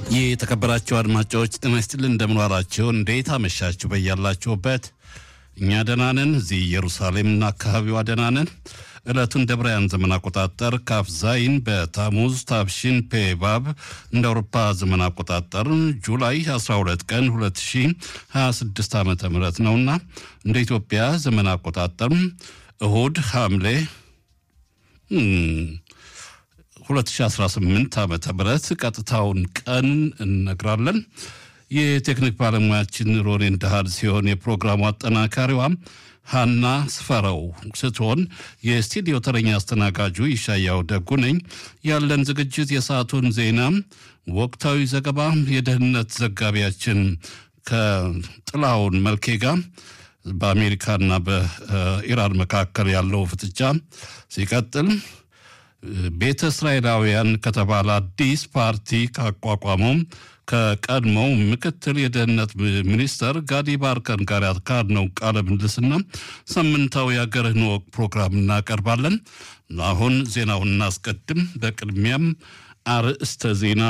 የተከበራችሁ አድማጮች ጤና ይስጥልን፣ እንደምን ዋላችሁ? እንዴት አመሻችሁ? በያላችሁበት እኛ ደህና ነን። እዚህ ኢየሩሳሌምና አካባቢዋ ደህና ነን። ዕለቱን ደብራውያን ዘመን አቆጣጠር ካፍ ዛይን በታሙዝ ታብሺን ፔባብ እንደ አውሮፓ ዘመን አቆጣጠር ጁላይ 12 ቀን 2026 ዓ ም ነውና እንደ ኢትዮጵያ ዘመን አቆጣጠር እሁድ ሐምሌ 2018 ዓመተ ምህረት ቀጥታውን ቀን እነግራለን። የቴክኒክ ባለሙያችን ሮኔን ዳህል ሲሆን የፕሮግራሙ አጠናካሪዋ ሀና ስፈረው ስትሆን የስቱዲዮ ተረኛ አስተናጋጁ ይሻያው ደጉ ነኝ። ያለን ዝግጅት የሰዓቱን ዜና፣ ወቅታዊ ዘገባ፣ የደህንነት ዘጋቢያችን ከጥላውን መልኬ ጋር በአሜሪካና በኢራን መካከል ያለው ፍጥጫ ሲቀጥል ቤተ እስራኤላውያን ከተባለ አዲስ ፓርቲ ካቋቋመው ከቀድሞው ምክትል የደህንነት ሚኒስተር ጋዲ ባርከን ጋር ያካሄድነው ቃለ ምልልስና ሳምንታዊ የአገርህን ወግ ፕሮግራም እናቀርባለን። አሁን ዜናውን እናስቀድም። በቅድሚያም አርዕስተ ዜና።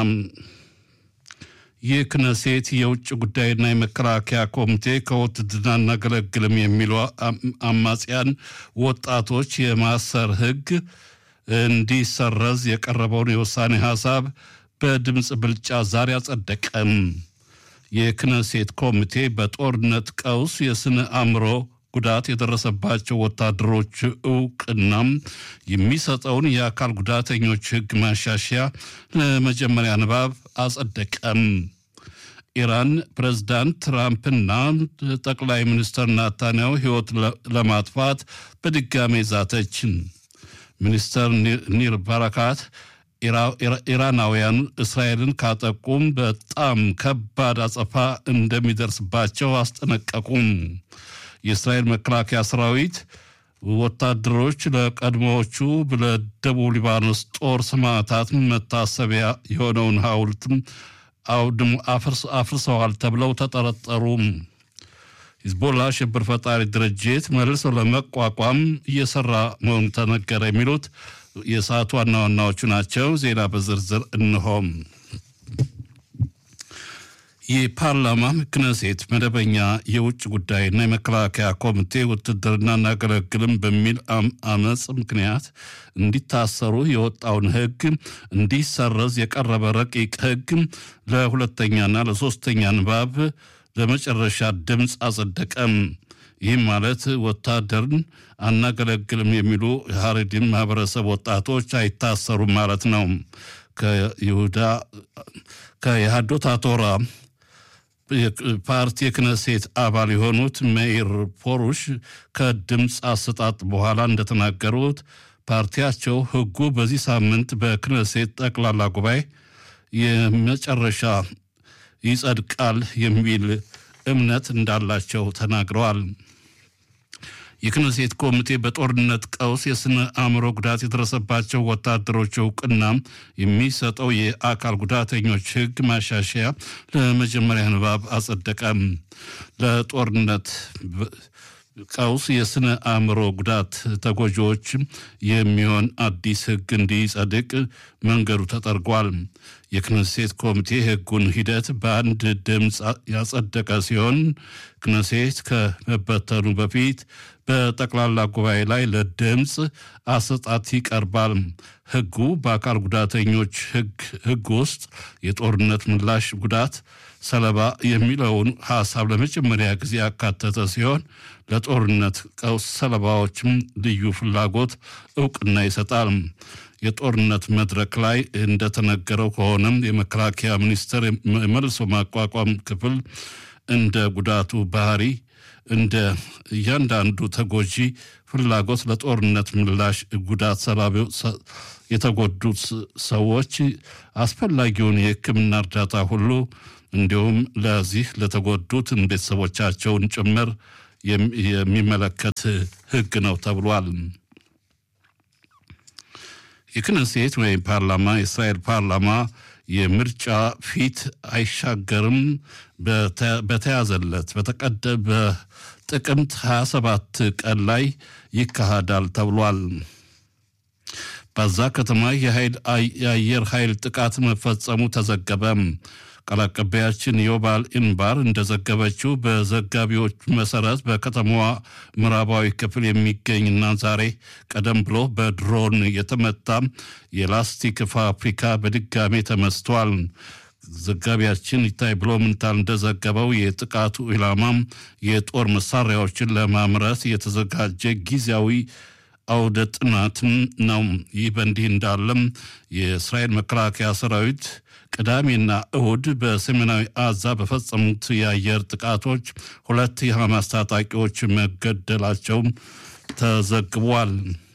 የክነሴት የውጭ ጉዳይና የመከላከያ ኮሚቴ ከውትድርና እናገለግልም የሚሉ አማጽያን ወጣቶች የማሰር ህግ እንዲሰረዝ የቀረበውን የውሳኔ ሀሳብ በድምፅ ብልጫ ዛሬ አጸደቀም። የክነሴት ኮሚቴ በጦርነት ቀውስ የስነ አእምሮ ጉዳት የደረሰባቸው ወታደሮች እውቅናም የሚሰጠውን የአካል ጉዳተኞች ህግ ማሻሻያ ለመጀመሪያ ንባብ አጸደቀም። ኢራን ፕሬዝዳንት ትራምፕና ጠቅላይ ሚኒስትር ናታንያሁ ህይወት ለማጥፋት በድጋሜ ዛተች። ሚኒስተር ኒር ባራካት ኢራናውያን እስራኤልን ካጠቁም በጣም ከባድ አጸፋ እንደሚደርስባቸው አስጠነቀቁም። የእስራኤል መከላከያ ሰራዊት ወታደሮች ለቀድሞዎቹ ለደቡብ ሊባኖስ ጦር ሰማዕታት መታሰቢያ የሆነውን ሐውልትም አውድም አፍርሰዋል ተብለው ተጠረጠሩ። ሂዝቦላ ሽብር ፈጣሪ ድርጅት መልሶ ለመቋቋም እየሰራ መሆኑ ተነገረ። የሚሉት የሰዓቱ ዋና ዋናዎቹ ናቸው። ዜና በዝርዝር እንሆም። የፓርላማ ክነሴት መደበኛ የውጭ ጉዳይና የመከላከያ ኮሚቴ ውትድርና እናገለግልም በሚል አመፅ ምክንያት እንዲታሰሩ የወጣውን ሕግ እንዲሰረዝ የቀረበ ረቂቅ ሕግ ለሁለተኛና ለሶስተኛ ንባብ ለመጨረሻ ድምፅ አጸደቀም። ይህም ማለት ወታደርን አናገለግልም የሚሉ የሀረዲን ማህበረሰብ ወጣቶች አይታሰሩም ማለት ነው። ከይሁዳ ከየሃዶት አቶራ ፓርቲ የክነሴት አባል የሆኑት መኢር ፖሩሽ ከድምፅ አሰጣጥ በኋላ እንደተናገሩት ፓርቲያቸው ህጉ በዚህ ሳምንት በክነሴት ጠቅላላ ጉባኤ የመጨረሻ ይጸድቃል የሚል እምነት እንዳላቸው ተናግረዋል። የክነሴት ኮሚቴ በጦርነት ቀውስ የስነ አእምሮ ጉዳት የደረሰባቸው ወታደሮች እውቅና የሚሰጠው የአካል ጉዳተኞች ህግ ማሻሻያ ለመጀመሪያ ንባብ አጸደቀም። ለጦርነት ቀውስ የስነ አእምሮ ጉዳት ተጎጂዎች የሚሆን አዲስ ህግ እንዲጸድቅ መንገዱ ተጠርጓል። የክነሴት ኮሚቴ ህጉን ሂደት በአንድ ድምፅ ያጸደቀ ሲሆን ክነሴት ከመበተኑ በፊት በጠቅላላ ጉባኤ ላይ ለድምፅ አሰጣት ይቀርባል። ህጉ በአካል ጉዳተኞች ህግ ውስጥ የጦርነት ምላሽ ጉዳት ሰለባ የሚለውን ሀሳብ ለመጀመሪያ ጊዜ ያካተተ ሲሆን ለጦርነት ቀውስ ሰለባዎችም ልዩ ፍላጎት እውቅና ይሰጣል። የጦርነት መድረክ ላይ እንደተነገረው ከሆነም የመከላከያ ሚኒስቴር የመልሶ ማቋቋም ክፍል እንደ ጉዳቱ ባህሪ እንደ እያንዳንዱ ተጎጂ ፍላጎት ለጦርነት ምላሽ ጉዳት ሰላቢ የተጎዱት ሰዎች አስፈላጊውን የሕክምና እርዳታ ሁሉ እንዲሁም ለዚህ ለተጎዱት ቤተሰቦቻቸውን ጭምር የሚመለከት ሕግ ነው ተብሏል። የክነሴት ወይም ፓርላማ የእስራኤል ፓርላማ የምርጫ ፊት አይሻገርም በተያዘለት በተቀደ በጥቅምት 27 ቀን ላይ ይካሄዳል ተብሏል። በዛ ከተማ የአየር ኃይል ጥቃት መፈጸሙ ተዘገበ። ቃል አቀባያችን ዮባል ኢንባር እንደዘገበችው በዘጋቢዎች መሰረት በከተማዋ ምዕራባዊ ክፍል የሚገኝና ዛሬ ቀደም ብሎ በድሮን የተመታ የላስቲክ ፋብሪካ በድጋሜ ተመስቷል። ዘጋቢያችን ይታይ ብሎ ምንታል እንደዘገበው የጥቃቱ ኢላማም የጦር መሳሪያዎችን ለማምረት የተዘጋጀ ጊዜያዊ አውደ ጥናትም ነው። ይህ በእንዲህ እንዳለም የእስራኤል መከላከያ ሰራዊት ቅዳሜና እሁድ በሰሜናዊ አዛ በፈጸሙት የአየር ጥቃቶች ሁለት የሐማስ ታጣቂዎች መገደላቸው ተዘግቧል።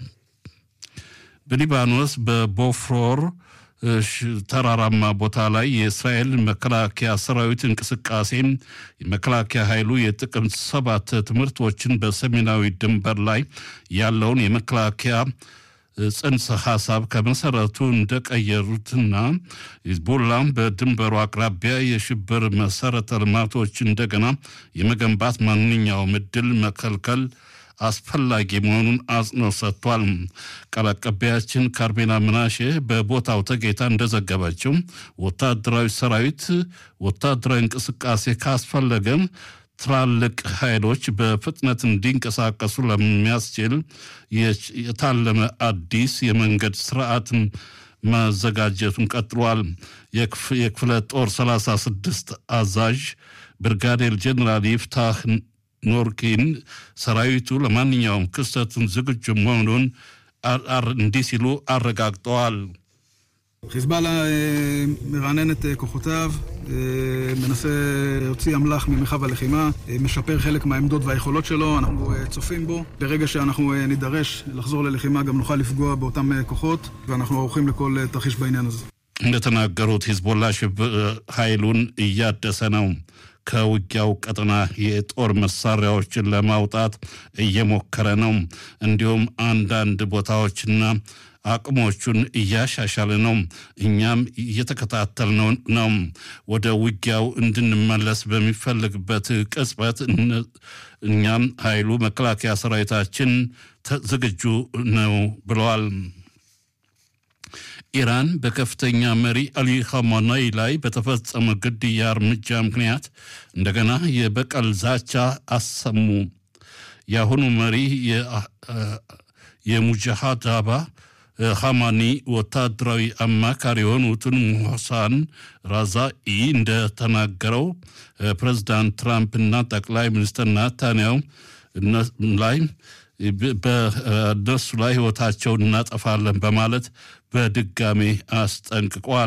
በሊባኖስ በቦፍሮር ተራራማ ቦታ ላይ የእስራኤል መከላከያ ሰራዊት እንቅስቃሴ የመከላከያ ኃይሉ የጥቅምት ሰባት ትምህርቶችን በሰሜናዊ ድንበር ላይ ያለውን የመከላከያ ጽንሰ ሀሳብ ከመሰረቱ እንደቀየሩትና ሂዝቦላም በድንበሩ አቅራቢያ የሽብር መሰረተ ልማቶች እንደገና የመገንባት ማንኛውም እድል መከልከል አስፈላጊ መሆኑን አጽንኦት ሰጥቷል። ቃል አቀባያችን ካርሜና ምናሼ በቦታው ተገኝታ እንደዘገበችው ወታደራዊ ሰራዊት ወታደራዊ እንቅስቃሴ ካስፈለገም ትላልቅ ኃይሎች በፍጥነት እንዲንቀሳቀሱ ለሚያስችል የታለመ አዲስ የመንገድ ስርዓት ማዘጋጀቱን ቀጥሏል። የክፍለ ጦር 36 አዛዥ ብርጋዴር ጀኔራል ይፍታህ ኖርኪን ሰራዊቱ ለማንኛውም ክስተትን ዝግጁ መሆኑን እንዲህ ሲሉ አረጋግጠዋል። חיזבאללה מרענן את כוחותיו, מנסה להוציא אמל"ח ממרחב הלחימה, משפר חלק מהעמדות והיכולות שלו, אנחנו צופים בו. ברגע שאנחנו נידרש לחזור ללחימה גם נוכל לפגוע באותם כוחות, ואנחנו ערוכים לכל תרחיש בעניין הזה. እንደተናገሩት ሂዝቦላ ኃይሉን እያደሰ ነው። ከውጊያው ቀጠና የጦር መሳሪያዎችን ለማውጣት እየሞከረ ነው። እንዲሁም አንዳንድ ቦታዎችና አቅሞቹን እያሻሻለ ነው። እኛም እየተከታተልነው ነው። ወደ ውጊያው እንድንመለስ በሚፈልግበት ቅጽበት እኛም ኃይሉ መከላከያ ሰራዊታችን ዝግጁ ነው ብለዋል። ኢራን በከፍተኛ መሪ አሊ ኻሜኔይ ላይ በተፈጸመ ግድያ እርምጃ ምክንያት እንደገና የበቀል ዛቻ አሰሙ። የአሁኑ መሪ የሙጃሃዳባ ኻማኒ ወታደራዊ አማካሪ የሆኑትን ሞሳን ራዛኢ እንደተናገረው ፕሬዚዳንት ትራምፕና ጠቅላይ ሚኒስትር ናታንያው ላይ በእነሱ ላይ ህይወታቸውን እናጠፋለን በማለት በድጋሜ አስጠንቅቋል።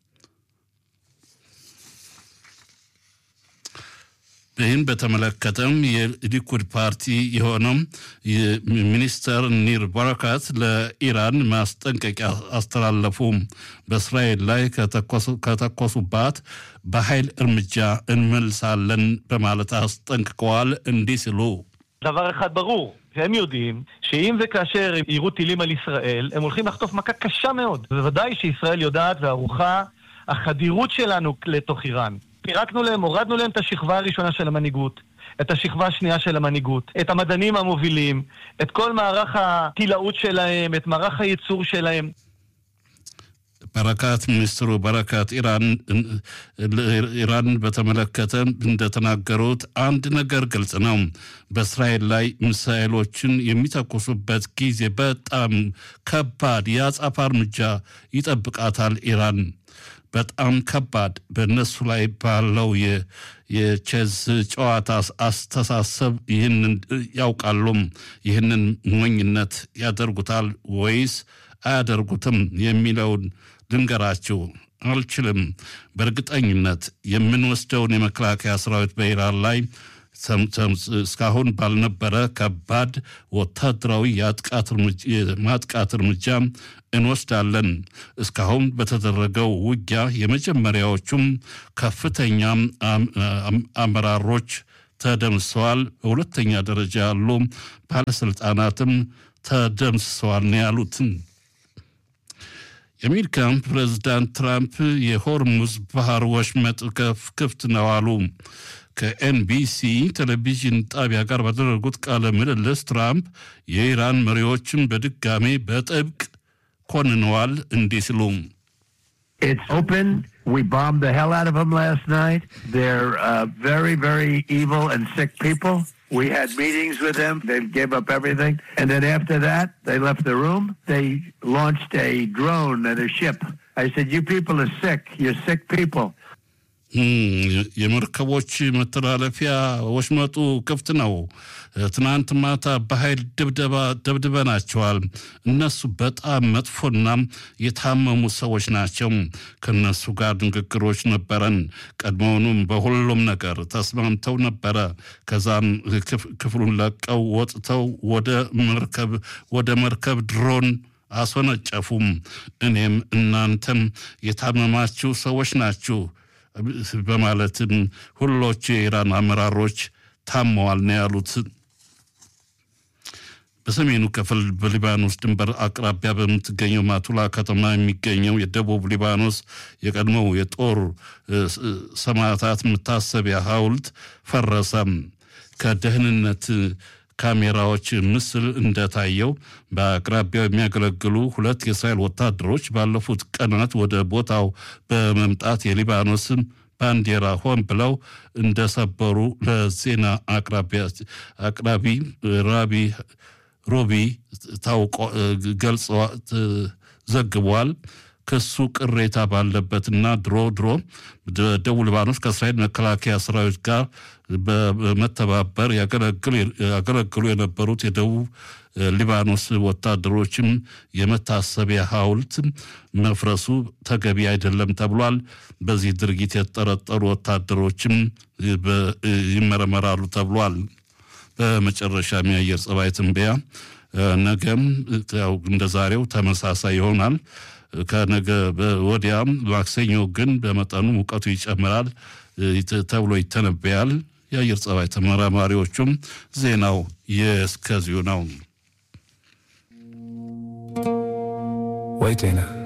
ይህም በተመለከተም የሊኩድ ፓርቲ የሆነው ሚኒስተር ኒር በረካት ለኢራን ማስጠንቀቂያ አስተላለፉ። በእስራኤል ላይ ከተኮሱባት በኃይል እርምጃ እንመልሳለን በማለት አስጠንቅቀዋል። እንዲህ ሲሉ דבר אחד ברור, הם יודעים שאם וכאשר הם יירו טילים על ישראל, הם הולכים לחטוף מכה קשה מאוד. בוודאי שישראל יודעת וערוכה החדירות שלנו לתוך איראן. פירקנו להם, הורדנו להם את השכבה הראשונה של המנהיגות, את השכבה השנייה של המנהיגות, את המדענים המובילים, את כל מערך הטילאות שלהם, את מערך הייצור שלהם. በረካት ሚኒስትሩ በረካት ኢራን በተመለከተ እንደተናገሩት አንድ ነገር ግልጽ ነው። በእስራኤል ላይ ሚሳኤሎችን የሚተኩሱበት ጊዜ በጣም ከባድ የአጸፋ እርምጃ ይጠብቃታል ኢራን። በጣም ከባድ በእነሱ ላይ ባለው የቼዝ ጨዋታ አስተሳሰብ ይህንን ያውቃሉም። ይህንን ሞኝነት ያደርጉታል ወይስ አያደርጉትም የሚለውን ልንገራችሁ አልችልም። በእርግጠኝነት የምንወስደውን የመከላከያ ሰራዊት በኢራን ላይ እስካሁን ባልነበረ ከባድ ወታደራዊ የማጥቃት እርምጃ እንወስዳለን። እስካሁን በተደረገው ውጊያ የመጀመሪያዎቹም ከፍተኛ አመራሮች ተደምስሰዋል። በሁለተኛ ደረጃ ያሉ ባለስልጣናትም ተደምስሰዋል ነው ያሉት። የአሜሪካን ፕሬዚዳንት ትራምፕ የሆርሙዝ ባህር ወሽመጥ ክፍት ነው አሉ። ከኤንቢሲ ቴሌቪዥን ጣቢያ ጋር ባደረጉት ቃለ ምልልስ ትራምፕ የኢራን መሪዎችን በድጋሜ በጥብቅ ኮንነዋል እንዲህ ሲሉ It's open. We bombed the hell out of them last night. They're uh, very, very evil and sick people. We had meetings with them. They gave up everything. And then after that, they left the room. They launched a drone at a ship. I said, You people are sick. You're sick people. የመርከቦች መተላለፊያ ወሽመጡ ክፍት ነው። ትናንት ማታ በኃይል ድብደባ ደብድበናቸዋል። እነሱ በጣም መጥፎና የታመሙ ሰዎች ናቸው። ከነሱ ጋር ንግግሮች ነበረን። ቀድሞውኑም በሁሉም ነገር ተስማምተው ነበረ። ከዛም ክፍሉን ለቀው ወጥተው ወደ መርከብ ወደ መርከብ ድሮን አስወነጨፉም። እኔም እናንተም የታመማችሁ ሰዎች ናችሁ በማለትም ሁሎቹ የኢራን አመራሮች ታመዋል ነው ያሉት። በሰሜኑ ክፍል በሊባኖስ ድንበር አቅራቢያ በምትገኘው ማቱላ ከተማ የሚገኘው የደቡብ ሊባኖስ የቀድሞው የጦር ሰማዕታት መታሰቢያ ሐውልት ፈረሰ። ከደህንነት ካሜራዎች ምስል እንደታየው በአቅራቢያው የሚያገለግሉ ሁለት የእስራኤል ወታደሮች ባለፉት ቀናት ወደ ቦታው በመምጣት የሊባኖስ ባንዲራ ሆን ብለው እንደሰበሩ ለዜና አቅራቢ ራቢ ሮቢ ታውቆ ገልጸ ዘግቧል። ክሱ ቅሬታ ባለበትና ድሮ ድሮ ደቡብ ሊባኖስ ከእስራኤል መከላከያ ሰራዊት ጋር በመተባበር ያገለግሉ የነበሩት የደቡብ ሊባኖስ ወታደሮችም የመታሰቢያ ሐውልት መፍረሱ ተገቢ አይደለም ተብሏል። በዚህ ድርጊት የተጠረጠሩ ወታደሮችም ይመረመራሉ ተብሏል። በመጨረሻም የአየር ጸባይ ትንበያ ነገም ያው እንደ ዛሬው ተመሳሳይ ይሆናል። ከነገ ወዲያም ማክሰኞ ግን በመጠኑ ሙቀቱ ይጨምራል ተብሎ ይተነበያል። የአየር ጸባይ ተመራማሪዎቹም ዜናው የእስከዚሁ ነው። ወይ ጤና